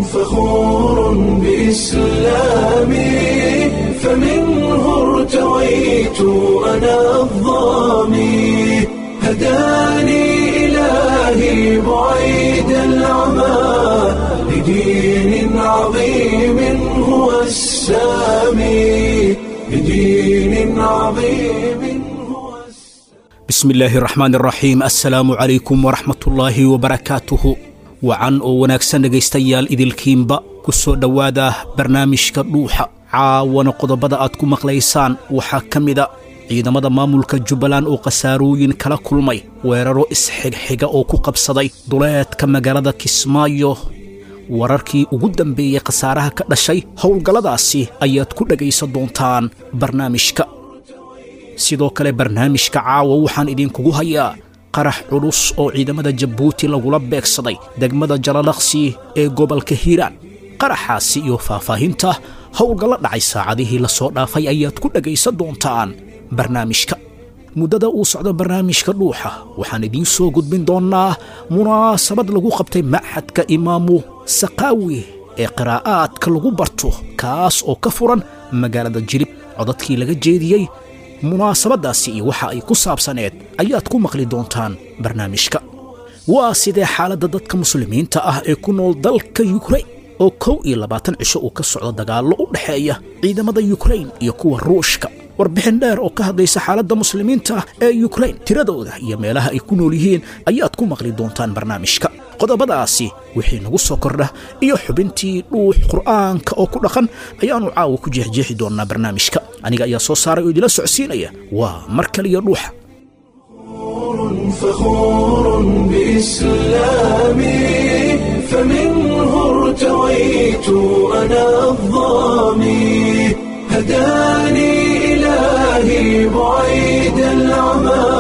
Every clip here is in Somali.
فخور بإسلامي فمنه ارتويت أنا الضامي هداني إلهي بعيد العمى لدين عظيم هو السامي لدين عظيم هو السامي bismi illaahi araxmaan araxiim assalaamu calaykum waraxmatullaahi wabarakaatuhu wacan oo wanaagsan dhegaystayaal idilkiinba ku soo dhowaada barnaamijka dhuuxa caawana qodobada aad ku maqlaysaan waxaa ka mida ciidamada maamulka jubbaland oo khasaarooyin kala kulmay weeraro isxigxiga oo ku qabsaday duleedka magaalada kismaayo wararkii ugu dambeeyey khasaaraha ka dhashay howlgalladaasi ayaad ku dhegaysan doontaan barnaamijka sidoo kale barnaamijka caawa waxaan idinkugu hayaa qarax culus oo ciidamada jabuuti lagula beegsaday degmada jalalaqsi ee gobolka hiiraan qaraxaasi iyo faahfaahinta howlgallo dhacay saacadihii la soo dhaafay ayaad ku dhegaysan doontaan barnaamijka muddada uu socdo barnaamijka dhuuxa waxaan idiin soo gudbin doonnaa munaasabad lagu qabtay machadka imaamu sakaawi ee qiraa'aadka lagu barto kaas oo ka furan magaalada jilib codadkii laga jeediyey munaasabaddaasi iyo waxa ay ku saabsaneed ayaad ku maqli doontaan barnaamijka waa sidee xaaladda dadka muslimiinta ah ee ku nool dalka yukrain oo kow iyo labaatan cisho uu ka socdo dagaallo u dhexeeya ciidamada yukrain iyo kuwa ruushka warbixin dheer oo ka hadlaysa xaaladda muslimiinta ah ee yukrain tiradooda iyo meelaha ay ku nool yihiin ayaad ku maqli doontaan barnaamijka qodobadaasi wixii nagu soo kordha iyo xubintii dhuux qur'aanka oo ku dhaqan ayaannu caawa ku jeexjeexi doonnaa barnaamijka aniga ayaa soo saaray oo idila socodsiinaya waa mar kaliya dhuuxa فخور بإسلامي فمنه ارتويت أنا الضامي هداني إلهي بعيد العمى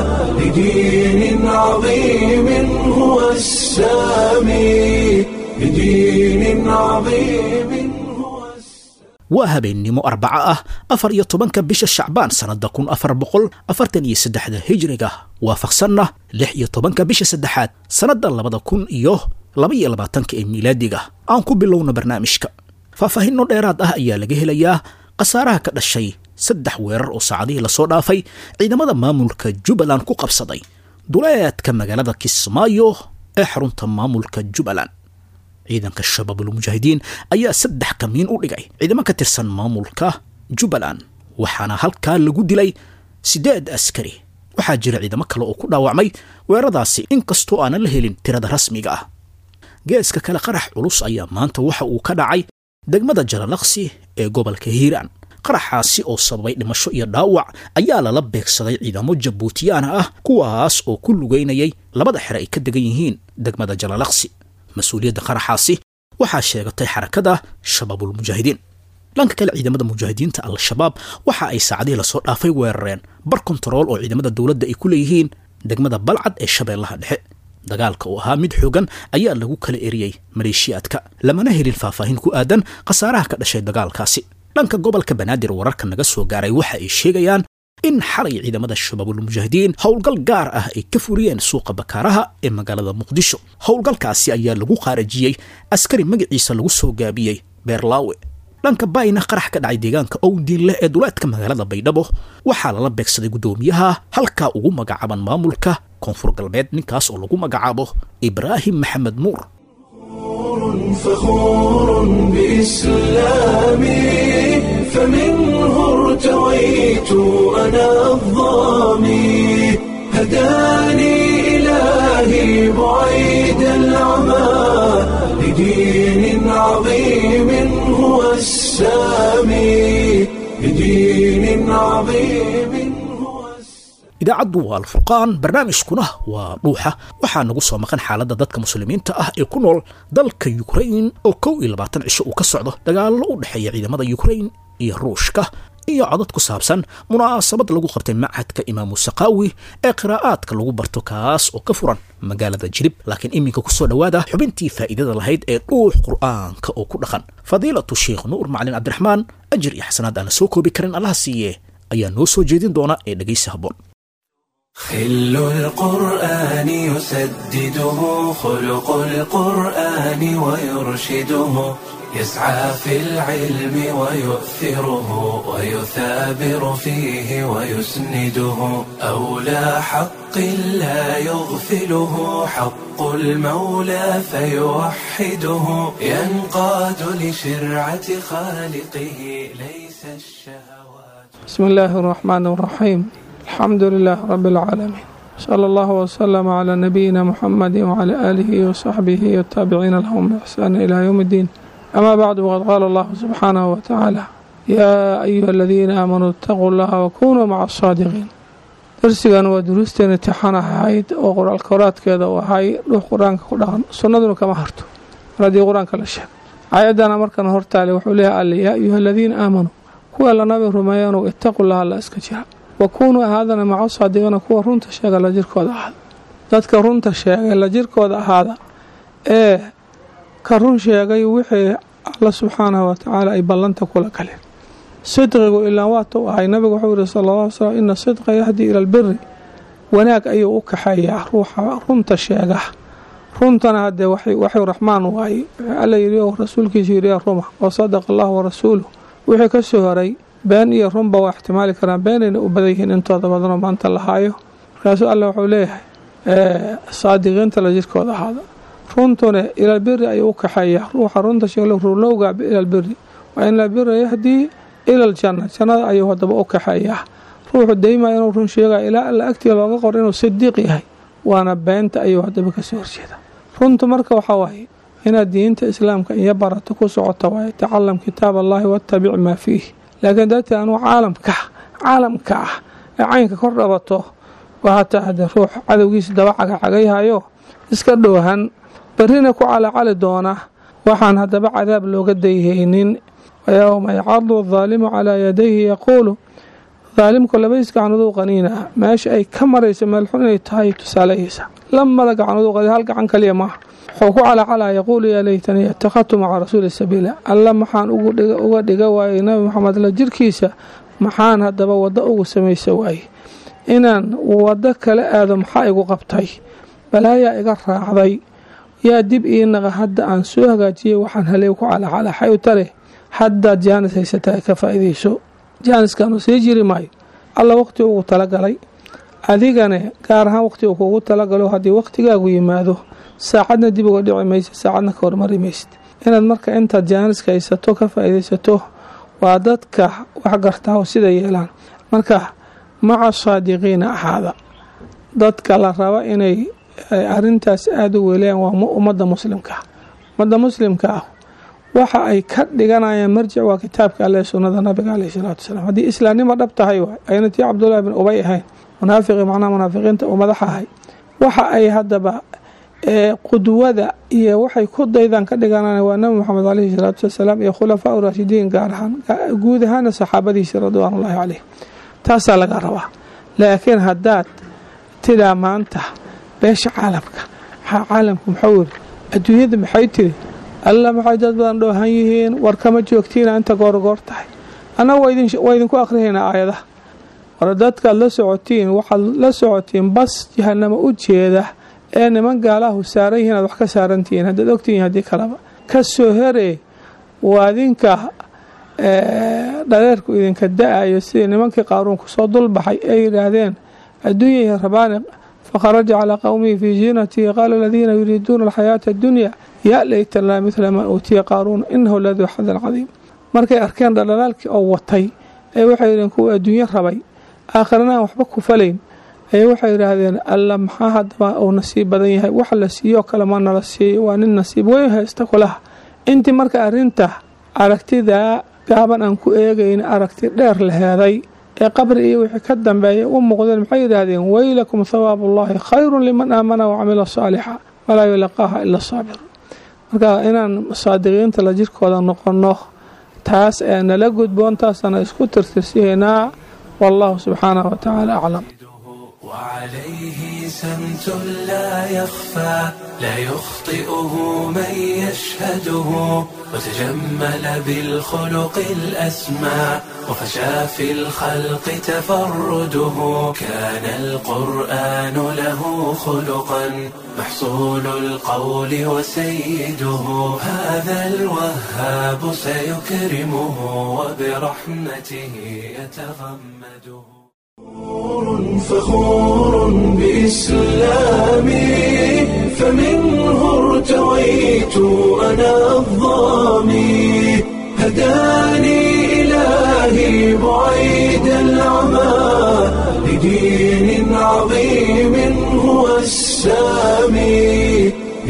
لدين عظيم هو السامي لدين عظيم هو السامي waa habeennimo arbaca ah afar iyo tobanka bisha shacbaan sannadda kun afar boqol afartan iyo saddexda hijriga waafaqsanna lix iyo tobanka bisha saddexaad sannadda labada kun iyo laba iyo labaatanka ee miilaadiga aan ku bilowna barnaamijka faahfaahinno dheeraad ah ayaa laga helayaa khasaaraha ka dhashay saddex weerar oo saacadihii lasoo dhaafay ciidamada maamulka jubbaland ku qabsaday duleedka magaalada kismaayo ee xarunta maamulka jubbaland ciidanka shabaabulmujaahidiin ayaa saddex kamiin u dhigay ciidamo ka tirsan maamulka jubbaland waxaana halkaa lagu dilay siddeed askari waxaa jira ciidamo kale oo ku dhaawacmay weeraradaasi inkastoo aanan la helin tirada rasmiga ah geeska kale qarax culus ayaa maanta waxa uu ka dhacay degmada jalalaqsi ee gobolka hiiraan qaraxaasi oo sababay dhimasho iyo dhaawac ayaa lala beegsaday ciidamo jabuutiyaana ah kuwaas oo ku lugaynayay labada xere ay ka degan yihiin degmada jalalaqsi mas-uuliyadda qaraxaasi waxaa sheegatay xarakada shabaabulmujaahidiin dhanka kale ciidamada mujaahidiinta al-shabaab waxa ay saacadihii lasoo dhaafay weerareen bar kontarool oo ciidamada dowladda ay ku leeyihiin degmada balcad ee shabeellaha dhexe dagaalka oo ahaa mid xoogan ayaa lagu kala eriyey maleeshiyaadka lamana helin faahfaahin ku aadan khasaaraha ka dhashay dagaalkaasi dhanka gobolka banaadir wararka naga soo gaaray waxa ay sheegayaan in xalay ciidamada shabaabulmujaahidiin howlgal gaar ah ay ka furiyeen suuqa bakaaraha ee magaalada muqdisho howlgalkaasi ayaa lagu qaarajiyey askari magaciisa lagu soo gaabiyey beerlaawe dhanka bayna qarax ka dhacay deegaanka owdiin leh ee duleedka magaalada baydhabo waxaa lala beegsaday guddoomiyaha halkaa ugu magacaaban maamulka koonfur galbeed ninkaas oo lagu magacaabo ibraahim maxamed nuur فخور بإسلامي فمنه ارتويت أنا الضامي هداني إلهي بعيد العمى لدين عظيم هو السامي لدين عظيم هو السامي idaacaddu waa alfurqaan barnaamijkuna waa dhuuxa waxaa nagu soo maqan xaaladda dadka muslimiinta ah ee ku nool dalka yukrain oo kow iyo labaatan cisho uu ka socdo dagaallo u dhexeeya ciidamada yukrain iyo ruushka iyo codad ku saabsan munaasabad lagu qabtay machadka imaamu sakaawi ee qiraa'aadka lagu barto kaas oo ka furan magaalada jirib laakiin iminka kusoo dhowaada xubintii faa'iidada lahayd ee dhuux qur'aanka oo ku dhaqan fadiilatu sheikh nuur macalin cabdiraxmaan ajir iyo xasanaad aan la soo koobi karin allaha siiye ayaa noo soo jeedin doona ee dhegaysi habboon خل القرآن يسدده خلق القرآن ويرشده يسعى في العلم ويؤثره ويثابر فيه ويسنده أولى حق لا يغفله حق المولى فيوحده ينقاد لشرعة خالقه ليس الشهوات بسم الله الرحمن الرحيم الحمد لله رب العالمين صلى الله وسلم على نبينا محمد وعلى آله وصحبه والتابعين لهم بإحسان إلى يوم الدين أما بعد وقد قال الله سبحانه وتعالى يا أيها الذين آمنوا اتقوا الله وكونوا مع الصادقين darsigan waa duruusteen intixaan ahayd oo qoraal koraadkeeda u ahay dhuux qur-aanka ku dhaqan sunnaduna kama harto mar haddii qur-aanka la sheego aayadana markan hortaale wuxuu leeyahay alle yaa ayuha aladiina aamanuu kuwa la nabi rumeeyanow ittaqu laha alla iska jira wa kuunuu ahaadana maca saadiqina kuwa runta sheega la jirkooda ahaada dadka runta sheegay la jirkooda ahaada ee ka run sheegay wixii alla subxaanahu watacaala ay ballanta kula galeen sidqigu ilaa waata u ahay nabigu wuxuu yihi sala alla ly slam ina sidqa yahdii ila albiri wanaag ayuu u kaxeeyaa ruuxa runta sheega runtana haddee waxuu raxmaan waaye alla yidhi oo rasuulkiisu yidhi ruma wa sadaqa allahu warasuuluh wixii ka soo horay been iyo runba waa ixtimaali karaan beenayna u badan yihiin intooda badanoo maanta la haayo markaasuu alle wuxuu leeyahay saadiqiinta la jirkooda ahaada runtuna ilalbiri ayuu u kaxeeyaa ruuxa runta sheegla rulowga ilalbiri waa in albira yahdii ila aljanna jannada ayuu hadaba u kaxeeyaa ruuxu daymaya inuu run sheegaya ilaa alla agtiga looga qoro inuu sidiiq yahay waana beenta ayuu hadaba kasoo horjeeda runtu marka waxaa waaye inaad diinta islaamka iyo barato ku socota waaye tacalam kitaab allahi wattabic maa fiih laakiin darteed anuu caalamka caalamka ah ee caynka kor dhabato waa hataa haddee ruux cadowgiisa daba cagacagayhayo iska dhoohan barrina ku calacali doona waxaan haddaba cadaab looga dayhaynin wayowma yacadu adaalimu calaa yadayhi yaquulu daalimku labadiis gacnooduu qaniina meesha ay ka marayso meelxun inay tahay tusaaleyeysa lamada gacnooduu qani hal gacan kaliya maaha wuxuu ku calacalaa yaquulu yaa laytanii ittakhadtu maca rasuuli sabiila alla maxaan uga dhiga waayey nabi maxamed la jirkiisa maxaan haddaba waddo ugu samaysa waaye inaan waddo kala aado maxaa igu qabtay balaayaa iga raacday yaa dib ii naqa hadda aan soo hagaajiyey waxaan haley ku calacala xay u tale haddaad jaanis haysataa ka faa'iidayso jaaniskaanu sii jiri maayo alla waqti ugu talagalay adigane gaar ahaan waqti uu kuugu talagalo haddii waqtigaagu yimaado saacadna dib uga dhici maysid saacadna ka hormari maysid inaad marka intaad jaaniska haysato ka faa'iidaysato waa dadka wax gartaa oo sida yeelaan marka maca saadiqiina ahaada dadka la raba inay arintaas aada u weelayaan waa ummadda muslimka ummadda muslimka ah waxa ay ka dhiganayaan marjic waa kitaabka alle sunnada nabiga caleyh salaatu wasalaam haddii islaamnimo dhab tahay waay ayna tii cabdullaahi bin ubay ahayn munaafiqi macnaha munaafiqiinta uu madaxa ahay waxa ay haddaba qudwada iyo waxay ku daydaan ka dhiganaan waa nabi moxamed caleyhi salaatu wasalaam iyo khulafaa u raashidiin gaar ahaan guud ahaana saxaabadiisa ridwaanullaahi caleyh taasaa laga rabaa laakiin haddaad tidaa maanta beesha caalamka maxaa caalamku muxuu yiri adduunyada maxay tiri alla maxay dad badan dhoohan yihiin war kama joogtiina inta goorgoor tahay annaga waa idinku akhrihaynaa aayadaha war dadkaad la socotiin waxaad la socotiin bas jahanamo u jeeda ee niman gaalahu saaran yihiin aad wax ka saarantihiin haddaad ogtihiin haddii kaleba ka soo heree waa idinka dhareerku idinka da-ayo sidii nimankii qaaruunku soo dulbaxay ay yidhaahdeen adduunyai rabaani fakharaja calaa qowmihi fii ziinatihi qaala aladiina yuriiduuna alxayaata addunya yaa layta laa midla maa uutiya qaaruun inahu laduu xadan cadiim markay arkeen dhaldhalaalkii oo watay ee waxay yidheen kuwa adduunyo rabay aakhirana aan waxba ku falayn ayay waxay yidhaahdeen alla maxaa haddaba uu nasiib badan yahay wax la siiyoo kale ma nala siiyo waa nin nasiib weyn haysta kulaha intii marka arrinta aragtidaa gaaban aan ku eegayn aragti dheer la heeday ee qabri iyo wixii ka dambeeya u muuqdeen maxay yidhaahdeen weylakum thawaabu ullaahi khayrun liman aamana wacamila saalixa walaa yulaqaaha ila saabir marka inaan saadiqiinta la jirkooda noqonno taas ee nala gudboon taasana isku tirtirsihaynaa wallahu subxaanahu watacaala aclam وعليه سمت لا يخفى لا يخطئه من يشهده وتجمل بالخلق الأسمى وفشى في الخلق تفرده كان القرآن له خلقا محصول القول وسيده هذا الوهاب سيكرمه وبرحمته يتغمده فخور بإسلامي فمنه ارتويت أنا الظامي هداني إلهي بعيد العمى لدين عظيم هو السامي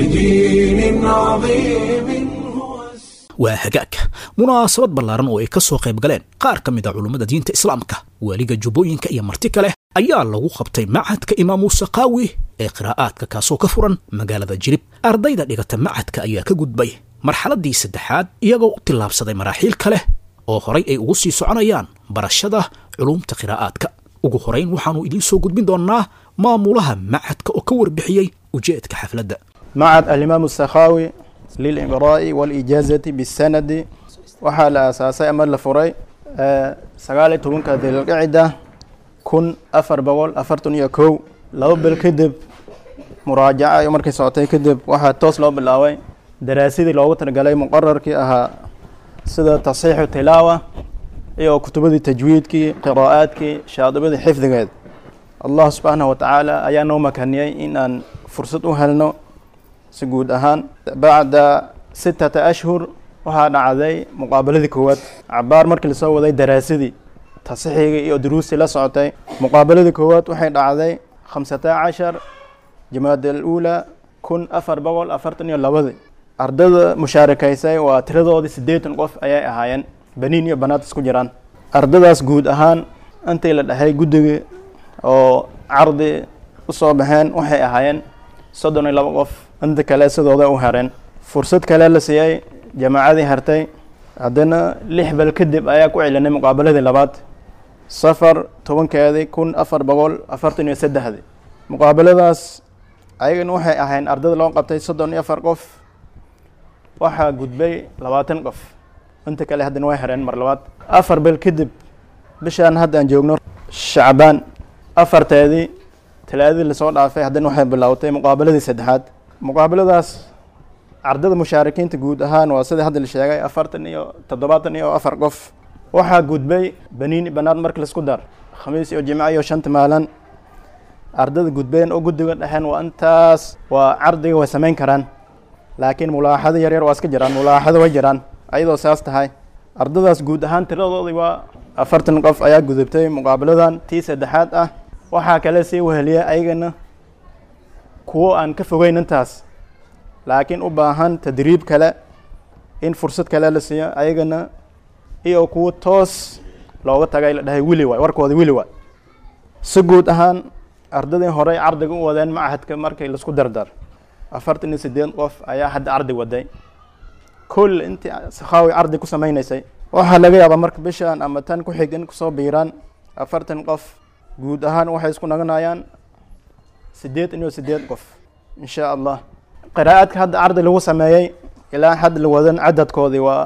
لدين عظيم هو السامي waa hagaag munaasabad ballaaran oo ay ka soo qayb galeen qaar ka mid a culummada diinta islaamka waaliga jubbooyinka iyo marti kale ayaa lagu qabtay machadka imaam muuse qaawi ee qiraa'aadka kaasoo ka furan magaalada jirib ardayda dhigata machadka ayaa ka gudbay marxaladdii saddexaad iyagoo u tillaabsaday maraaxiil kale oo horay ay ugu sii soconayaan barashada culuumta qiraa'aadka ugu horayn waxaannu idiin soo gudbin doonnaa maamulaha machadka oo ka warbixiyey ujeedka xafladda معهد الإمام السخاوي للإقراء والإجازة بالسند waxaa la aasaasay ama la furay sagaal iyo tobanka dilqicida kun afar boqol afartan iyo kow laba bil kadib muraajaca iyo markay socotay kadib waxaa toos loo bilaabay daraasadii loogu talagalay muqararkii ahaa sida tasxiixu tilaawa iyo kutubadii tajwiidkii qiraa'aadkii shaadibadii xifdigeed allah subxaanahu watacaala ayaa noo makaniyey in aan fursad u helno si guud ahaan bacda sittata ashhur waxaa dhacday muqaabaladii koowaad cabaar markii lasoo waday daraasadii tasixigii iyo duruustii la socotay muqaabaladii koowaad waxay dhacday khamsata cashar jamaada aluula kun afar boqol afartan iyo labadii ardada mushaarakaysay waa tiradoodii siddeetan qof ayay ahaayeen baniin iyo banaad isku jiraan ardadaas guud ahaan intii la dhahay guddiga oo cardi usoo baxeen waxay ahaayeen soddon iyo laba qof inta kale sidooda u hereen fursad kale la siiyey jamaacadii hartay haddana lix bal kadib ayaa ku celinay muqaabaladii labaad safar tobankeedii kun afar boqol afartan iyo saddexdii muqaabaladaas ayagana waxay ahayn ardada loo qabtay soddon iyo afar qof waxaa gudbay labaatan qof inta kale haddana way hereen mar labaad afar bel kadib bishaan hadda aan joogno shacbaan afarteedii talaadadii lasoo dhaafay haddana waxay bilowtay muqaabaladii saddexaad muqaabaladaas ardada mushaarikiinta guud ahaan waa sida hadda la sheegay afartan iyo toddobaatan iyo afar qof waxaa gudbay baniini banaad marka laisku dar khamiis iyo jimco iyo shanta maalin ardada gudbeen oo guddiga dhexeen waa intaas waa cardiga way samayn karaan laakiin mulaaxado yaryar waa iska jiraan mulaaxado way jiraan ayadoo saas tahay ardadaas guud ahaan tiradoodii waa afartan qof ayaa gudubtay muqaabaladan tii saddexaad ah waxaa kale sii weheliya ayagana kuwo aan ka fogeyn intaas laakiin u baahan tadriib kale in fursad kale la siiyo ayagana iyo kuwo toos looga tagay la dhahay wili waay warkooda wili waay si guud ahaan ardadii horey cardiga u wadeen machadka markay laisku dardar afartan iyo siddeed qof ayaa hadda cardi waday kol intii sakhaawi cardi ku sameynaysay waxaa laga yaabaa marka bishaan ama tan ku xig in kusoo biiraan afartan qof guud ahaan waxay isku naganayaan siddeed iyo siddeed qof insha allah qiraa'adka hadda cardi lagu sameeyey ilaa hadda la wadan cadadkoodii waa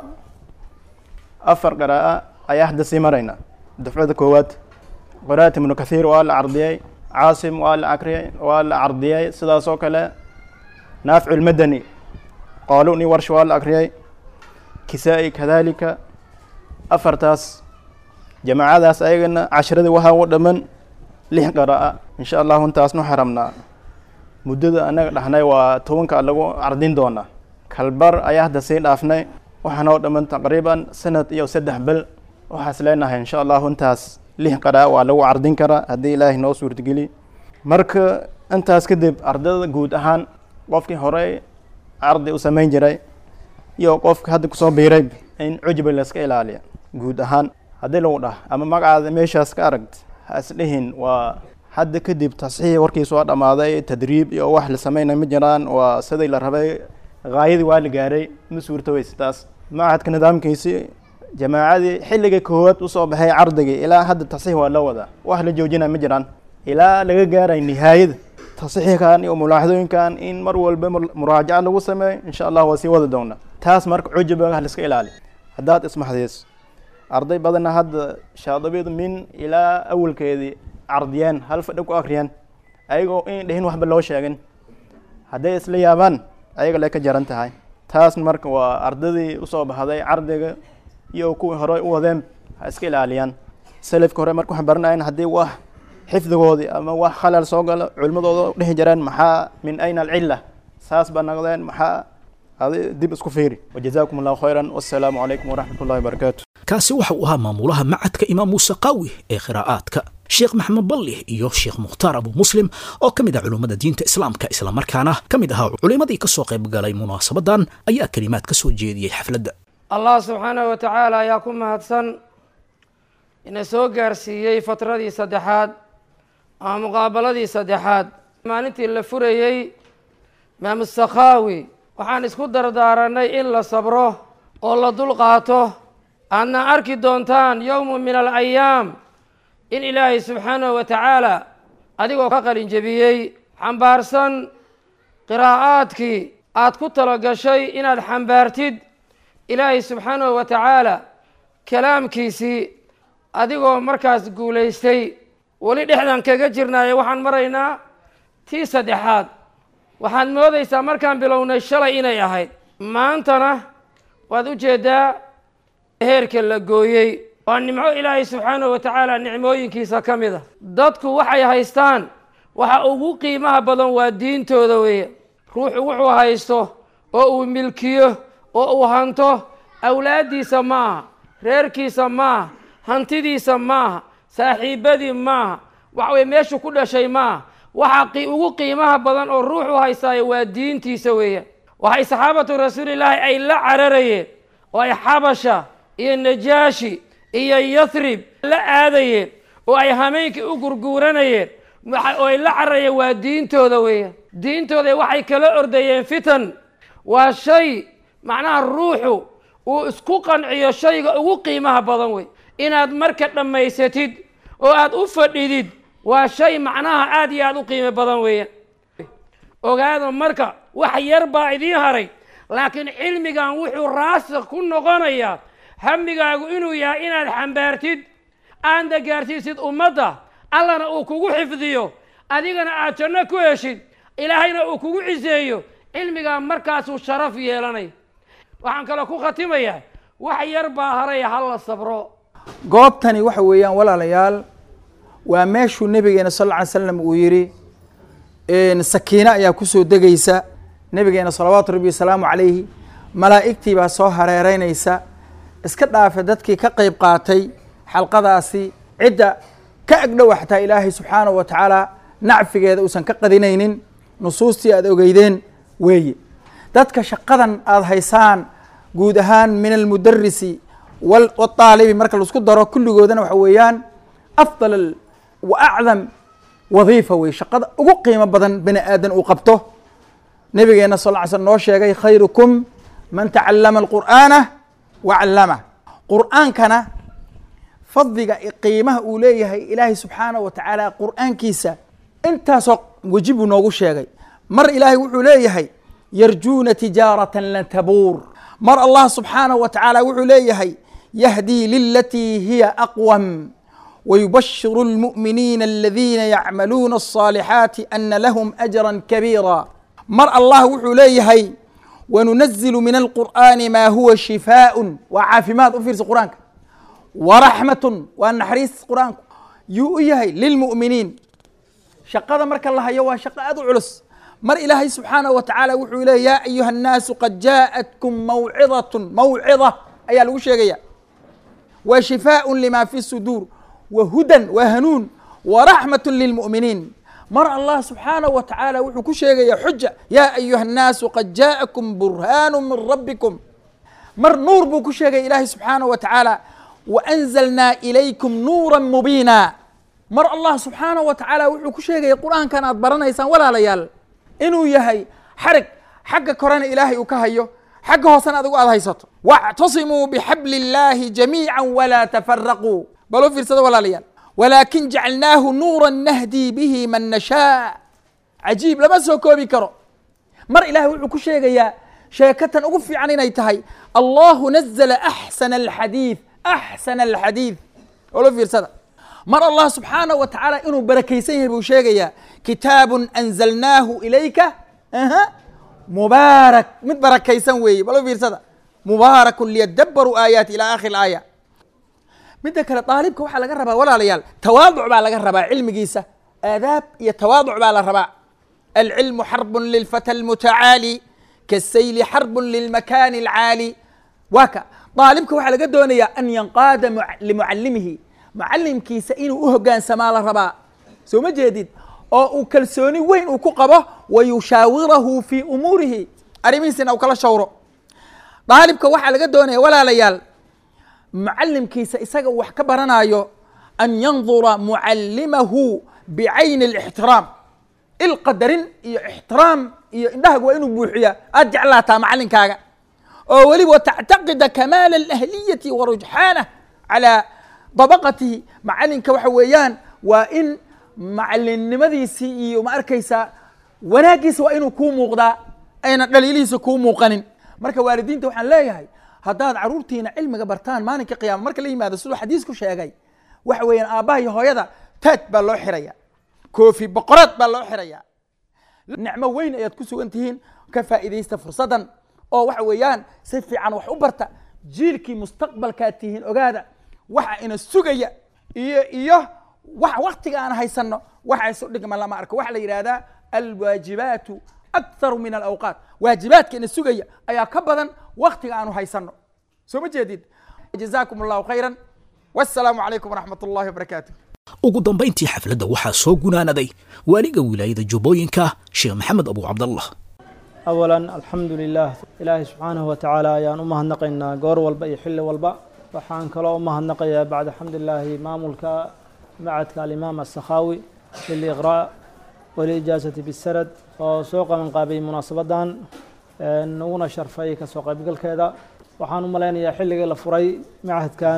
afar qiraa'a ayaa hadda sii marayna dafcada koowaad qiraa'at ibnu kathiir waa la cardiyey caasim waa la akriyey waa la cardiyey sidaas oo kale naaficu lmadani qaaluni warsh waa la akriyey kisaa-i kadalika afartaas jamaacadaas ayagana cashiradii waxaa u dhaman lix qiraa'a insha allahu intaasnu xaramnaa muddada anaga dhahnay waa tobanka lagu cardin doonaa kalbar ayaa hadda sii dhaafnay waxaana oo dhaman taqriiban sanad iyo saddex bel waxaas leenahay insha allahu intaas lix qaraa waa lagu cardin karaa haddii ilaahay noo suurtageli marka intaas kadib ardada guud ahaan qofkii horey cardi u samayn jiray iyo qofka hadda kusoo biiray in cujbi layska ilaaliya guud ahaan haddii lagu dhah ama magacaada meeshaas ka aragt ha isdhihin waa hadda kadib tasxiix warkiisu waa dhammaaday tadriib iyo wax la sameynay ma jiraan waa sidii la rabay haayadii waa la gaaray ma suurtoweysa taas machadka nidaamkiisi jamaacadii xilliga koowaad usoo baxay cardigii ilaa hadda tasxiix waa loo wadaa wax la joojinaya ma jiraan ilaa laga gaaray nihaayada tasxiixkan iyo mulaaxadooyinkan in mar walba muraajaca lagu sameeyo insha allah waa sii wada doonaa taas marka cujubaga haliska ilaali haddaad ismaxdayso arday badanna hadda shaadabiyadu min ilaa awalkeedii cardiyeen hal fadhi ku akriyeen ayagoo in dhehin waxba loo sheegin hadday isla yaabaan ayaga le ka jaran tahay taas marka waa ardadii usoo baxday cardiga iyo kuwii hore u wadeen ha iska ilaaliyaan salafka hore marka waxaan baranayn haddii wax xifdigoodii ama wax khalal soo galo culimadooda dhehi jareen maxaa min ayna alcilla saas baa noqdeen maxaa adi dib isku fiiri wajazaakum allahu khayran wassalaamu calaykum waraxmat ullahi wabarakaatu kaasi waxa uu ahaa maamulaha macadka imaam muuse qaawi ee qiraa'aadka sheekh maxamed balli iyo sheekh mukhtaar abu muslim oo ka mid ah culummada diinta islaamka islamarkaana ka mid ahaa culimmadii ka soo qayb galay munaasabadan ayaa kelimaad ka soo jeediyey xafladda allah subxaanahu wa tacaala ayaa ku mahadsan ina soo gaarsiiyey fatradii saddexaad ama muqaabaladii saddexaad maalintii la furayey imaamu sakhaawi waxaan isku dardaaranay in la sabro oo la dul qaato aadna arki doontaan yowmu min alayaam in ilaahay subxaanahu wa tacaala adigoo ka qalin jebiyey xambaarsan qiraa'aadkii aad ku talo gashay inaad xambaartid ilaahay subxaanahu wa tacaala kalaamkiisii adigoo markaas guulaystay weli dhexdan kaga jirnaayo waxaan maraynaa tii saddexaad waxaad moodaysaa markaan bilownay shalay inay ahayd maantana waad u jeeddaa heerka la gooyey waa nimco ilaahay subxaanahu wa tacaala nicmooyinkiisa ka mid a dadku waxay haystaan waxa ugu qiimaha badan waa diintooda weeye ruuxu wuxuu haysto oo uu milkiyo oo uu hanto awlaaddiisa maaha reerkiisa maaha hantidiisa maaha saaxiibadii maaha waxa weye meeshu ku dhashay maaha waxa ugu qiimaha badan oo ruuxu haystaayo waa diintiisa weeyaan waxay saxaabatu rasuulillaahi ay la cararayeen oo ay xabasha iyo najaashi iyo yathrib la aadayeen oo ay hameenkii u gurguuranayeen oo ay la cararayeen waa diintooda weeyaan diintooda waxay kala ordayeen fitan waa shay macnaha ruuxu uu isku qanciyo shayga ugu qiimaha badan wey inaad marka dhammaysatid oo aad u fadhidid waa shay macnaha aada iyo aada u qiimo badan weeyaan ogaada marka wax yar baa idiin haray laakiin cilmigan wuxuu raasik ku noqonayaa hamigaagu inuu yahay inaad xambaartid aadna gaarsiisid ummadda allana uu kugu xifdiyo adigana aad janno ku heshid ilaahayna uu kugu ciseeyo cilmigaa markaasuu sharaf yeelanay waxaan kaloo ku khatimayaa wax yar baa haraya hala sabro goobtani waxa weeyaan walaalayaal waa meeshuu nabigeena sal lla ly slam uu yidhi sakiine ayaa kusoo degaysa nabigeena salawaatu rabbi wasalaamu calayhi malaa'igtii baa soo hareereynaysa iska dhaafe dadkii ka qeyb qaatay xalqadaasi cidda ka agdhowa xataa ilaahay subxaanahu wa tacaala nacfigeeda uusan ka qadinaynin nusuustii aada ogeydeen weeye dadka shaqadan aada haysaan guud ahaan min almudarisi wاaalibi marka laisku daro kulligoodana waxa weeyaan afdal wa acdam wadiifa wey shaqada ugu qiimo badan bani aadan uu qabto nabigeena sal ly slm noo sheegay khayrukum man tacalama alqur'aana wa callamah qur'aankana fadliga qiimaha uu leeyahay ilaahay subxaanaه wa tacaala qur'aankiisa intaasoo weji buu noogu sheegay mar ilaahay wuxuu leeyahay yarjuuna tijaarata lan tabuur mar allah subxaanaه wa tacaala wuxuu leeyahay yahdii lilatii hiya aqwam wayubashiru اlmu'miniina aladiina yacmaluuna الصaalixaati ana lahum ajra kabiira mar allah wuxuu leeyahay wanunazilu min alqur'aani ma huwa shifaaء waa caafimaad u fiirsa qur-aanka waraxmatun waa naxariis qur-aanku yuu u yahay lilmu'miniin shaqada marka la hayo waa shaqo aad u culus mar ilaahay subxaanaه wa tacaala wuxuu leey ya ayuha الnaasu qad jaaءatkum mawcidaة mawcida ayaa lagu sheegaya wa shifaaء lima fi suduur wa hudan wa hanuun waraxmaة lilmu'miniin mar allah subxaanaه wa tacaala wuxuu ku sheegaya xuja ya ayuha الnaasu qad jaaءakum burhaanu min rabbikum mar nuur buu ku sheegaya ilaahay subxaanaه wa tacaala waanzalnaa ilaykum nuura mubiina mar allah subxaanaه wa tacaala wuxuu ku sheegaya qur-aankan aad baranaysaan walaalayaal inuu yahay xarig xagga korena ilaahay uu ka hayo xagga hoosena adigu aad haysato wاctasimuu bixabli اllahi jamiica walaa tafaraquu bal u fiirsada walaalayaal walaakin jacalnaahu nuura nahdii bihi man nashaa cajiib lama soo koobi karo mar ilahay wuxuu ku sheegayaa sheekatan ugu fiican inay tahay allahu nazla axsana alxadiid axsana alxadiid olo fiirsada mar allah subxaanahu wa tacaala inuu barakaysan yahay buu sheegayaa kitaabun anzalnaahu ilayka aha mubaarak mid barakaysan weeye balo fiirsada mubaarakun liyadabaruu aayaati ila akhiri aaya midda kale daalibka waxaa laga rabaa walaalayaal tawaaduc baa laga rabaa cilmigiisa aadaab iyo tawaaduc baa la rabaa alcilmu xarbun lilfata almutacaali kasayli xarbun lilmakaani alcaali waa ka daalibka waxaa laga doonayaa an yanqaada limucalimihi mucalimkiisa inuu u hogaansamaa la rabaa soo ma jeedid oo uu kalsooni weyn uu ku qabo wa yushaawirahu fii umuurihi arrimihiisina uu kala shawro daalibka waxaa laga doonaya walaalayaal mucalimkiisa isaga uu wax ka baranayo an yandura mucalimahu bicayni alixtiraam ilqadarin iyo ixtiraam iyo indhahaga waa inuu buuxiya aad jeclaataa macalinkaaga oo weliba tactaqida kamaala alahliyati wa rujxaanah calaa dabaqatihi macalinka waxa weeyaan waa in macalinnimadiisii iyo ma arkaysaa wanaaggiisa waa inuu kuu muuqdaa ayna dhaliilihiisa kuu muuqanin marka waalidiinta waxaan leeyahay haddaad caruurtiina cilmiga bartaan maalinka qiyaama marka la yimaado siduu xadiisku sheegay waxa weeyaan aabbaha iyo hooyada taaj baa loo xiraya koofi boqoraad baa loo xiraya nicmo weyn ayaad ku sugan tihiin ka faa'iidaysta fursaddan oo waxa weeyaan si fiican wax u barta jiilkii mustaqbalkaad tihiin ogaada waxa ina sugaya iyo iyo wax waktiga aan haysanno waxa isu dhigma lama arko waxaa la yidhahdaa alwaajibaatu akharu min alawqaat waajibaadka ina sugaya ayaa ka badan waktiga aanu haysanno soo ma jeedid jazaakum allahu khayran wassalaamu calaykum waraxmat ullahi wabarakaatu ugu dambayntii xafladda waxaa soo gunaanaday waaliga wilaayada jubbooyinka sheekh maxamed abu cabdallah awalan alxamdu lilah ilaahay subxaanahu wa tacaala ayaan u mahadnaqaynaa goor walba iyo xilli walba waxaan kaloo u mahadnaqayaa bacda xamdilaahi maamulka macadka alimaam asakhaawi liliqraa waliijaasati bisarad oo soo qabanqaabiyey munaasabadan naguna sharfay kasoo qaybgalkeeda waxaan u malaynayaa xilligii la furay macadkan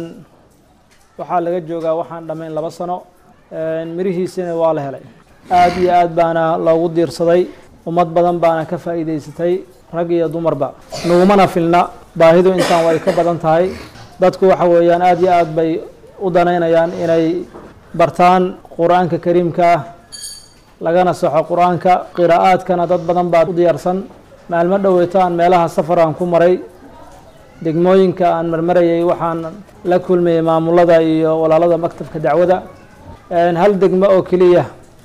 waxaa laga joogaa waxaan dhammayn laba sano mirihiisina waa la helay aad iyo aad baana loogu diirsaday ummad badan baana ka faa'iidaysatay rag iyo dumarba nagumana filna baahidu intaan way ka badan tahay dadku waxa weeyaan aad iyo aad bay u danaynayaan inay bartaan qur-aanka kariimka ah lagana saxo qur-aanka qiraa'aadkana dad badan baa u diyaarsan maalmo dhoweyto aan meelaha safar aan ku maray degmooyinka aan marmarayay waxaan la kulmayay maamulada iyo walaalada maktabka dacwada hal degmo oo keliya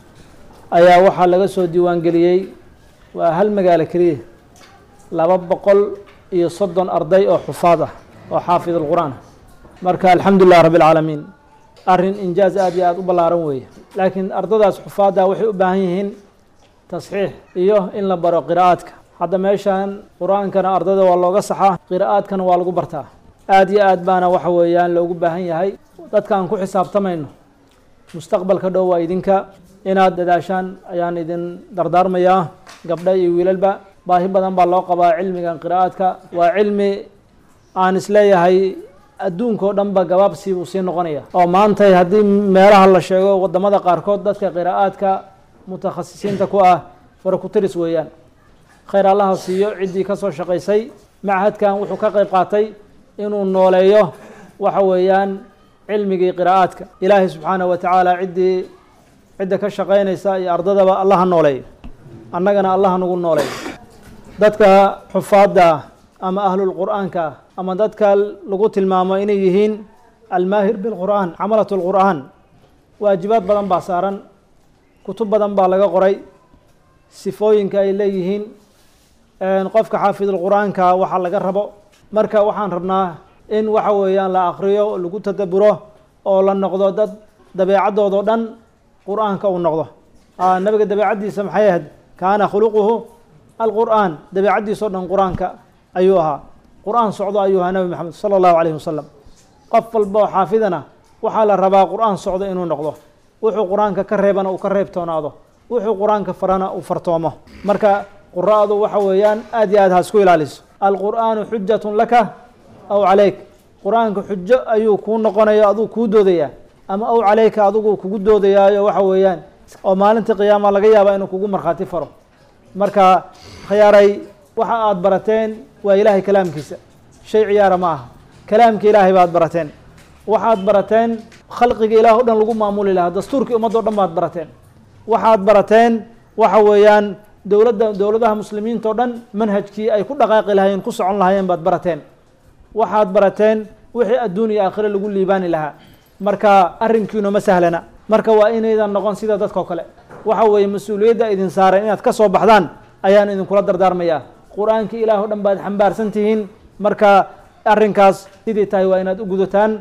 ayaa waxaa laga soo diiwaangeliyey waa hal magaalo keliya laba boqol iyo soddon arday oo xufaad ah oo xaafid alqur'aan marka alxamdu lilah rabbi alcaalamiin arrin injaaz aad iyo aada u ballaaran weeye laakiin ardadaas xufaadda waxay u baahan yihiin tasxiix iyo in la baro qiraa'aadka hadda meeshan qur-aankana ardada waa looga saxaa qiraa'aadkana waa lagu bartaa aad iyo aad baana waxa weeyaan loogu baahan yahay dadkaan ku xisaabtamayno mustaqbalka dhow waa idinka inaad dadaashaan ayaan idin dardaarmayaa gabdha iyo wiilalba baahi badan baa loo qabaa cilmigan qiraa'aadka waa cilmi aan isleeyahay adduunka oo dhan ba gabaabsi buu sii noqonaya oo maantay haddii meelaha la sheego wadamada qaarkood dadka qiraa'aadka mutakhasisiinta ku ah farakutiris weeyaan khayr allaha siiyo ciddii ka soo shaqaysay machadkan wuxuu ka qayb qaatay inuu nooleeyo waxa weeyaan cilmigii qiraa'aadka ilaahay subxaanahu wa tacaala ciddii cidda ka shaqaynaysa iyo ardadaba allaha nooleeyo annagana allaha nagu nooleeyo dadka xufaadda ama ahlulqur'aanka ama dadka lagu tilmaamo inay yihiin almaahir bilqur'aan camalat lqur'aan waajibaad badan baa saaran kutub badan baa laga qoray sifooyinka ay leeyihiin qofka xaafidulqur'aanka waxaa laga rabo marka waxaan rabnaa in waxa weeyaan la akriyo lagu tadaburo oo la noqdo dad dabeecadoodao dhan qur'aanka uu noqdo nabiga dabeecaddiisa maxay ahayd kaana khuluquhu alqur'aan dabeecaddiisa o dhan qur-aanka ayuu ahaa qur-aan socdo ayuu ahaa nabi maxamed sala allahu calayhi wasalam qof walba oo xaafidana waxaa la rabaa qur-aan socdo inuu noqdo wuxuu qur-aanka ka reebana uu ka reebtoonaado wuxuu qur-aanka farana uu fartoomo marka qura'du waxa weeyaan aad iyo aad ha isku ilaaliso alqur'aanu xujatun laka aw calayk qur-aanka xujo ayuu kuu noqonaya aduu kuu doodayaa ama aw calayka adigu kugu doodayaayo waxa weeyaan oo maalinta qiyaama laga yaaba inuu kugu markhaati faro marka khiyaaray waxa aad barateen waa ilaahay kalaamkiisa shay ciyaara ma aha kalaamka ilaahay baad barateen waxaad barateen khalqiga ilaah o dhan lagu maamuli lahaa dastuurkii ummadda o dhan baad barateen waxaad barateen waxa weeyaan dowladda dowladaha muslimiinta o dhan manhajkii ay ku dhaqaaqi lahaayeen ku socon lahaayeen baad barateen waxaad barateen wixii adduun iyo aakhire lagu liibaani lahaa marka arrinkiinu ma sahlana marka waa inaydan noqon sida dadkao kale waxa weeye mas-uuliyadda idin saareen inaad ka soo baxdaan ayaan idinkula dardaarmayaa qur-aankii ilaah o dhan baad xambaarsan tihiin marka arrinkaas sidii tahay waa inaad u gudataan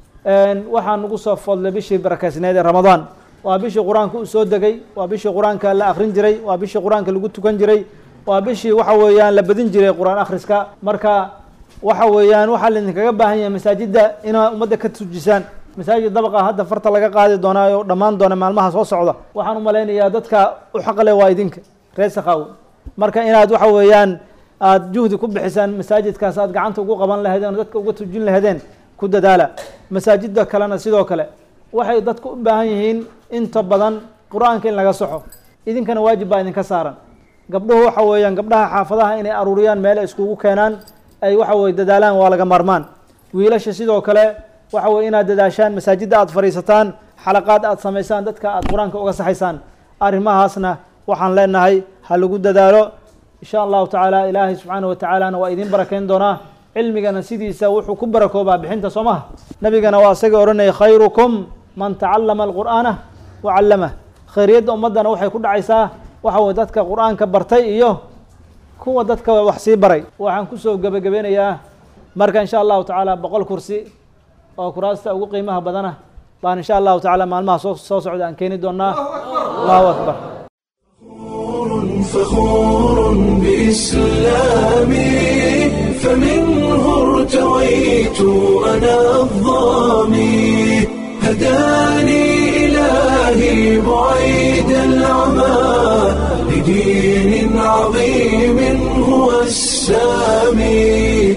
waxaa nagu soo foodlay bishii barakeysneed ee ramadaan waa bishii qur-aanka u soo degay waa bishii qur-aanka la akrin jiray waa bishii qur-aanka lagu tukan jiray waa bishii waxa weeyaan la badin jiray qur-aan akhriska marka waxa weeyaan waxaa laidinkaga baahan yahay masaajidda inaad ummadda ka tujisaan masaajid dabaqa hadda farta laga qaadi doonaa oo dhammaan doona maalmaha soo socda waxaan u malaynayaa dadka u xaqle waa idinka reer sakaawo marka inaad waxa weeyaan aada juhdi ku bixisaan masaajidkaas aad gacanta ugu qaban lahaydeen oo dadka uga tujin lahaydeen ku dadaala masaajidda kalena sidoo kale waxay dadku u baahan yihiin inta badan qur-aanka in laga soxo idinkana waajib baa idinka saaran gabdhuhu waxa weeyaan gabdhaha xaafadaha inay aruuriyaan meele iskugu keenaan ay waxa weye dadaalaan waa laga maarmaan wiilasha sidoo kale waxa weye inaad dadaashaan masaajidda aad fadhiisataan xalaqaad aad samaysaan dadka aad qur-aanka uga saxaysaan arrimahaasna waxaan leenahay ha lagu dadaalo insha allahu tacaala ilaahay subxaana wa tacaalana waa idiin barakeyn doonaa cilmigana sidiisa wuxuu ku barakoobaa bixinta soo maha nabigana waa isaga odhanaya khayrukum man tacallama alqur'aana wa callamah khayriyadda ummaddana waxay ku dhacaysaa waxa weye dadka qur-aanka bartay iyo kuwa dadka wax sii baray waxaan kusoo gebagabeynayaa marka insha allahu tacaala boqol kursi oo kuraasta ugu qiimaha badana baan insha allahu tacaala maalmaha soo soo socda aan keeni doonaa allahu akbar فخور بإسلامي فمنه ارتويت أنا الظامي هداني إلهي بعيد العمى لدين عظيم هو السامي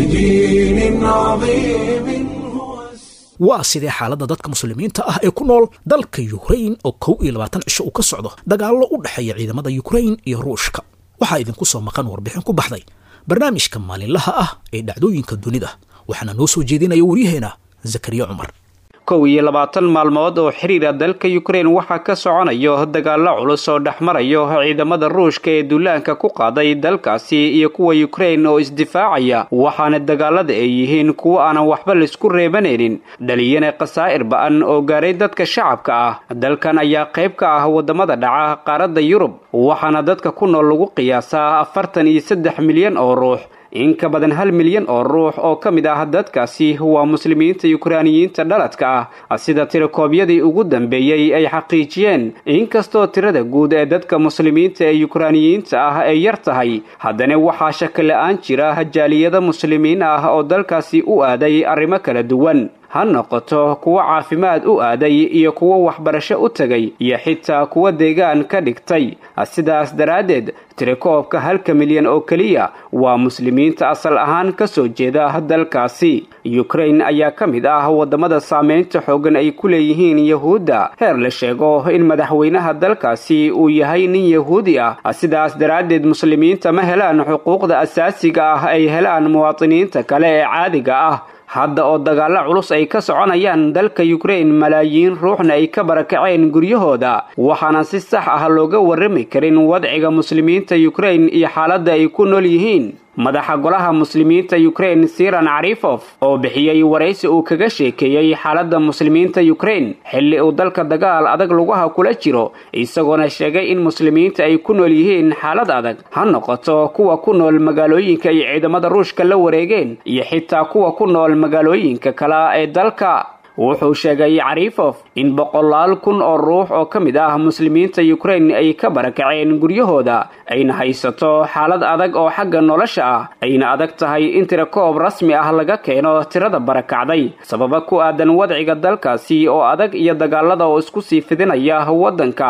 لدين عظيم هو السامي waa sidee xaaladda dadka muslimiinta ah ee ku nool dalka yukrain oo kow iyo labaatan cisho uu ka socdo dagaallo u dhexeeya ciidamada yukrain iyo ruushka waxaa idinku soo maqan warbixin ku baxday barnaamijka maalinlaha ah ee dhacdooyinka dunida waxaana noo soo jeedinaya waryaheena zakariya cumar kow iyo labaatan maalmood oo xiriira dalka yukrain waxaa ka soconayo dagaallo culus oo dhex marayo ciidamada ruushka ee duulaanka ku qaaday dalkaasi iyo kuwa yukrain oo isdifaacaya waxaana dagaalada ay yihiin kuwo aanan waxba laisku reebanaynin dhaliyana khasaa'ir ba-an oo gaaray dadka shacabka ah dalkan ayaa qayb ka ah waddamada dhaca qaaradda yurub waxaana dadka ku nool lagu qiyaasaa afartan iyo saddex milyan oo ruux in ka badan hal milyan oo ruux oo ka mid ah dadkaasi waa muslimiinta yukraaniyiinta dhaladka ah sida tirakoobyadii ugu dambeeyey ay xaqiijiyeen inkastoo tirada guud ee dadka muslimiinta ee yukraaniyiinta ah ay yar tahay haddana waxaa shaki la-aan jira jaaliyada muslimiin ah oo dalkaasi u aaday arrimo kala duwan ha noqoto kuwo caafimaad u aaday iyo kuwo waxbarasho u tegay iyo xitaa kuwo deegaan ka dhigtay sidaas daraaddeed tirakoobka halka milyan oo keliya waa muslimiinta asal ahaan ka soo jeeda dalkaasi yukrain ayaa ka mid ah waddamada saameynta xoogan ay ku leeyihiin yahuudda heer la sheego in madaxweynaha dalkaasi uu yahay nin yahuudi ah sidaas daraaddeed muslimiinta ma helaan xuquuqda asaasiga ah ay helaan muwaadiniinta kale ee caadiga ah hadda oo dagaallo culus ay ka soconayaan dalka yukrain malaayiin ruuxna ay ka barakaceen guryahooda waxaana si sax ah looga warrami karin wadciga muslimiinta yukrain iyo xaaladda ay ku nool yihiin madaxa golaha muslimiinta yukrain siran carifof oo bixiyey waraysi uu kaga sheekeeyey xaaladda muslimiinta yukrain xilli uu dalka dagaal adag lugaha kula jiro isagoona sheegay in muslimiinta ay ku nool yihiin xaalad adag ha noqoto kuwa ku nool magaalooyinka ay ciidamada ruushka la wareegeen iyo xitaa kuwa ku nool magaalooyinka kale ee dalka wuxuu sheegay carifof in boqolaal kun oo ruux oo ka mid ah muslimiinta yukrain ay ka barakaceen guryahooda ayna haysato xaalad adag oo xagga nolosha ah ayna adag tahay in tirakoob rasmi ah laga keeno tirada barakacday sababa ku aadan wadciga dalkaasi oo adag iyo dagaalada oo isku sii fidinaya waddanka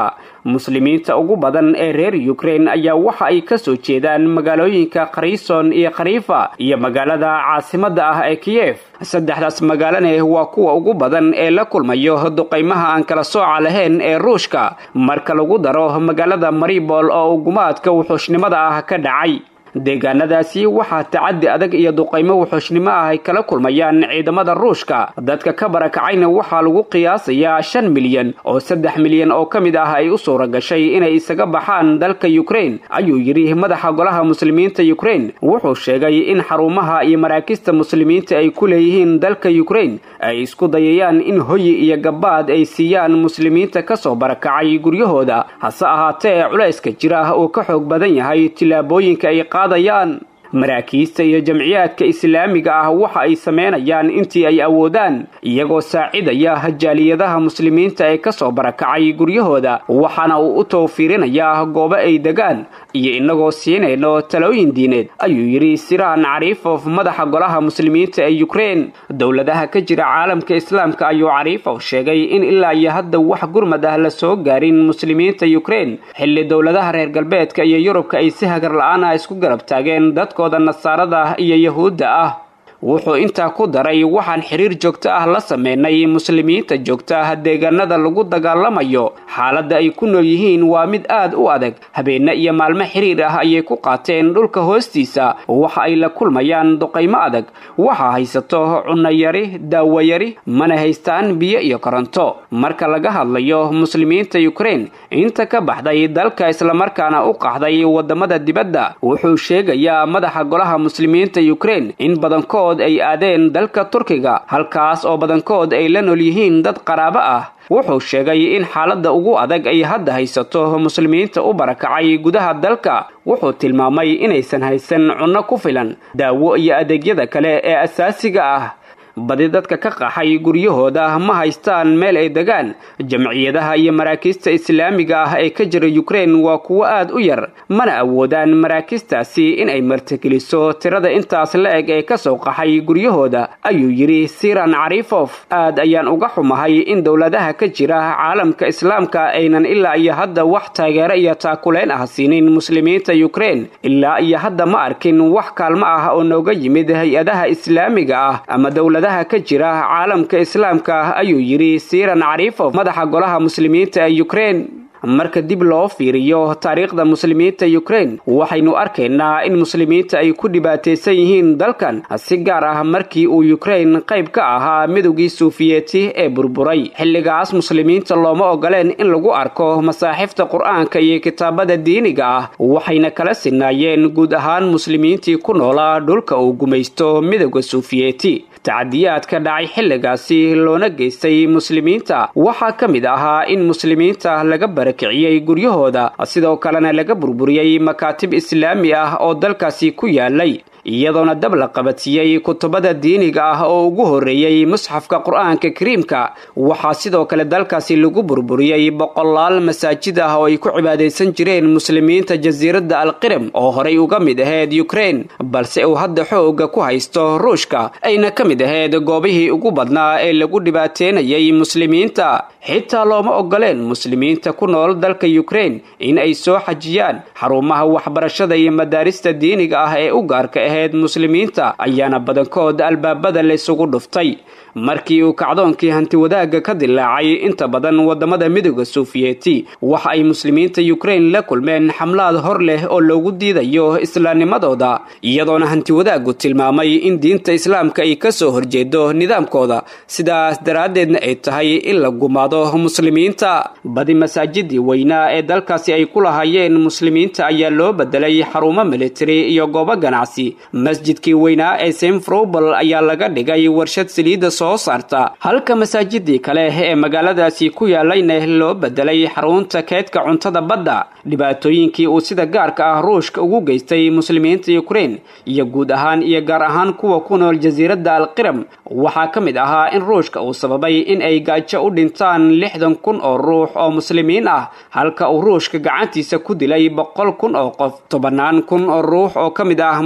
muslimiinta ugu badan ee reer ukraine ayaa waxa ay ka soo jeedaan magaalooyinka kharison iyo kharifa iyo magaalada caasimadda ah ee kiyef saddexdaas magaalane waa kuwa ugu badan ee la kulmayo duqaymaha aan kala sooca lahayn ee ruushka marka lagu daro magaalada maribol oo ugumaadka wuxuushnimada ah ka dhacay deegaanadaasi waxaa tacadi adag iyo duqaymo wuxuushnimo ah ay kala kulmayaan ciidamada ruushka dadka ka barakacayna waxaa lagu qiyaasayaa shan milyan oo saddex milyan oo ka mid ah ay u suura gashay inay isaga baxaan dalka ukraine ayuu yidhi madaxa golaha muslimiinta ukraine wuxuu sheegay in xarumaha iyo maraakista muslimiinta ay ku leeyihiin dalka ukraine ay isku dayayaan in hoyi iyo gabaad ay siiyaan muslimiinta kasoo barakacay guryahooda hase ahaatee culayska jira oo ka xoog badan yahay tillaabooyinka ay qaadayaan maraakiista iyo jamciyaadka islaamiga ah waxa ay sameynayaan intii ay awoodaan iyagoo saacidaya jaaliyadaha muslimiinta ee kasoo barakacay guryahooda waxaana uu u towfiirinayaa goobo ay degaan iyo inagoo siinayno talooyin diineed ayuu yidhi siraan cariifof madaxa golaha muslimiinta ee ukraine dowladaha ka jira caalamka islaamka ayuu cariifof sheegay in ilaa iyo hadda wax gurmad ah la soo gaarin muslimiinta ukraine xilli dowladaha reer galbeedka iyo yurubka ay si hagar la-aan ah isku garab taageen dadkooda nasaarada iyo yahuudda ah wuxuu intaa ku daray waxaan xiriir joogto ah la sameynay muslimiinta joogta ah deegaanada lagu dagaalamayo xaaladda ay ku nool yihiin waa mid aad u adag habeenne iyo maalmo xiriir ah ayay ku qaateen dhulka hoostiisa waxa ay la kulmayaan duqaymo adag waxaa haysato cunayari daawayari mana haystaan biyo iyo koronto marka laga hadlayo muslimiinta ukraine inta ka baxday dalka islamarkaana u qaxday wadamada dibadda wuxuu sheegayaa madaxa golaha muslimiinta ukraine in badankood ay aadeen dalka turkiga halkaas oo badankood ay la nool yihiin dad qaraabo ah wuxuu sheegay in xaaladda ugu adag ay hadda haysato muslimiinta u barakacay gudaha dalka wuxuu tilmaamay inaysan haysan cunno ku filan daawo iyo adeegyada kale ee asaasiga ah badi dadka ka qaxay guryahooda ma haystaan meel ay degaan jamciyadaha iyo maraakiista islaamiga ah ee ka jira ukraine waa kuwo aad u yar mana awoodaan maraakistaasi in ay martigeliso tirada intaas la eg ee kasoo qaxay guryahooda ayuu yidhi siran cariifof aad ayaan uga xumahay in dowladaha ka jira caalamka islaamka aynan ilaa iyo hadda wax taageero iyo taakuleyn ah siinin muslimiinta ukraine ilaa iyo hadda ma arkin wax kaalmo ah oo nooga yimid hay-adaha islaamiga ah ama dowlada ka jira caalamka islaamka ayuu yidhi siran cariifof madaxa golaha muslimiinta ee ukraine marka dib loo fiiriyo taariikhda muslimiinta ukraine waxaynu arkaynaa in muslimiinta ay ku dhibaataysan yihiin dalkan si gaar ah markii uu ukraine qayb ka ahaa midowgii suufiyeeti ee burburay xilligaas muslimiinta looma ogoleen in lagu arko masaaxifta qur-aanka iyo kitaabada diiniga ah waxayna kala sinaayeen guud ahaan muslimiintii ku noolaa dhulka uu gumaysto midowda suufiyeeti tacadiyaadka dhacay xilligaasi loona geystay muslimiinta waxaa ka mid ahaa in muslimiinta laga barakiciyey guryahooda sidoo kalena laga burburiyey makaatib islaami ah oo dalkaasi ku yaalay iyadoona dab la qabatiyey kutubada diiniga ah oo ugu horreeyey musxafka qur-aanka kariimka waxaa sidoo kale dalkaasi lagu burburiyey boqolaal masaajid ah oo ay ku cibaadaysan jireen muslimiinta jasiiradda alqiram oo horay uga mid ahayd ukraine balse uu hadda xooga ku haysto ruushka ayna ka mid ahayd goobihii ugu badnaa ee lagu dhibaateynayay muslimiinta xitaa looma ogoleen muslimiinta ku nool dalka ukraine in ay soo xajiyaan xarumaha waxbarashada iyo madaarista diiniga ah ee u gaarka ahayd muslimiinta ayaana badankood albaabada laysugu dhuftay markii uu kacdoonkii hanti wadaagga ka dilaacay inta badan wadamada midooda suufiyeeti waxa ay muslimiinta ukraine la kulmeen xamlaad hor leh oo loogu diidayo islaamnimadooda iyadoona hanti wadaaggu tilmaamay in diinta islaamka ay kasoo horjeedo nidaamkooda sidaas daraaddeedna ay tahay in la gumaado muslimiinta badi masaajidii weynaa ee dalkaasi ay ku lahaayeen muslimiinta ayaa loo bedelay xarumo militari iyo goobo ganacsi masjidkii weynaa ee simfrobal ayaa laga dhigay warshad saliidda soo saarta halka masaajidii kale ee magaaladaasi ku yaalayna loo bedelay xarunta keedka cuntada badda dhibaatooyinkii uu sida gaarka ah ruushka ugu geystay muslimiinta ukraine iyo guud ahaan iyo gaar ahaan kuwa ku nool jasiiradda alqiram waxaa ka mid ahaa in ruushka uu sababay in ay gaajo u dhintaan lixdan kun oo ruux oo muslimiin ah halka uu ruushka gacantiisa ku dilay boqol kun oo qof tobannaan kun oo ruux oo ka mid ah muslimiinta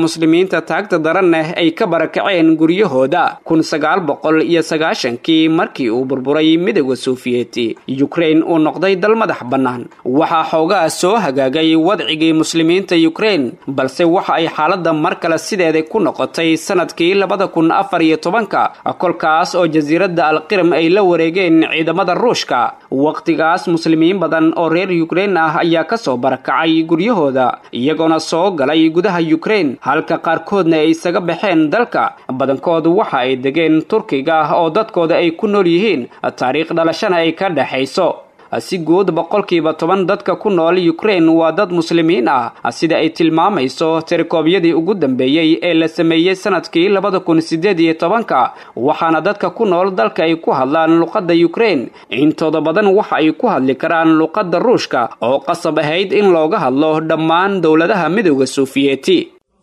muslimiinta taagta daraneh ay ka barakaceen guryahooda kun sagaal boqol iyo sagaashankii markii uu burburay midowda sofiyeeti yukrain uu noqday dal madax bannaan waxaa xoogaa soo hagaagay wadcigii muslimiinta yukrain balse waxa ay xaaladda mar kale sideeda ku noqotay sanadkii labada kun afar iyo tobanka kolkaas oo jasiiradda alqiram ay la wareegeen ciidamada ruushka wakhtigaas muslimiin badan oo reer yukrain ah ayaa kasoo barakacay guryahooda iyagoona soo galay gudaha yukrain halka qaarkoodna ay isaga baxeen dalka badankoodu waxa ay degeen turkiga oo dadkooda ay ku nool yihiin taariikh dhalashana ay ka dhexayso si guud boqolkiiba toban dadka ku nool yukrain waa dad muslimiin ah sida ay tilmaamayso tirikoobyadii ugu dambeeyey ee la sameeyey sanadkii labada kun sideed iyo tobanka waxaana dadka ku nool dalka ay ku hadlaan luqadda yukrain intooda badan waxa ay ku hadli karaan luqadda ruushka oo qasab ahayd in looga hadlo dhammaan dowladaha midowda sofiyeeti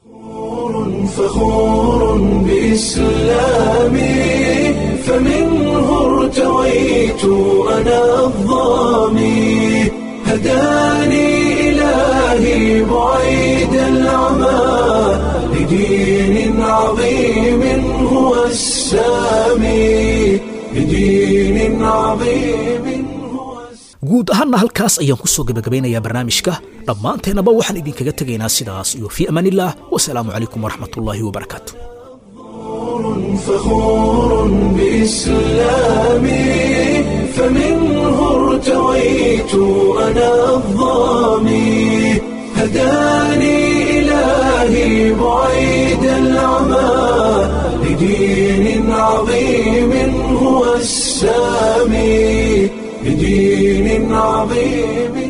فخور بإسلامي فمنه ارتويت أنا الظامي هداني إلهي بعيد العمى لدين عظيم هو السامي لدين عظيم هو guud ahaanna halkaas ayaan ku soo gebagabeynayaa barnaamijka dhammaanteennaba waxaan idinkaga tegaynaa sidaas iyo fii amaanillaah wasalaamu calaykum waraxmatullaahi wabarakaatu فخور بإسلامي فمنه ارتويت أنا الظامي هداني إلهي بعيد العمى لدين عظيم هو السامي لدين عظيم